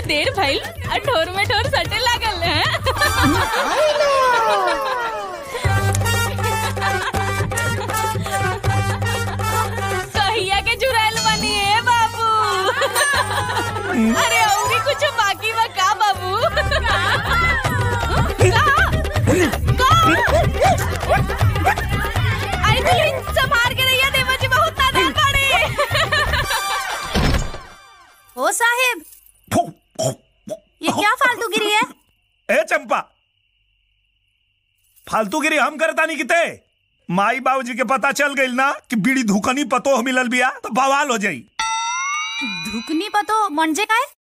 देर भइल आ ठोर में ठोर सटे लागल है कहिया के जुराइल बनी है बाबू अरे और कुछ बाकी बा का बाबू अरे दुल्हन संभाल के रहिए देवा जी बहुत तादा पड़े ओ साहेब ये क्या फालतू गिरी है ए चंपा फालतूगिरी हम करता नहीं किते माई बाबूजी के पता चल गई ना कि बीड़ी धुकनी पतो मिलल बिया तो बवाल हो जाई धुकनी पतो म्हणजे काय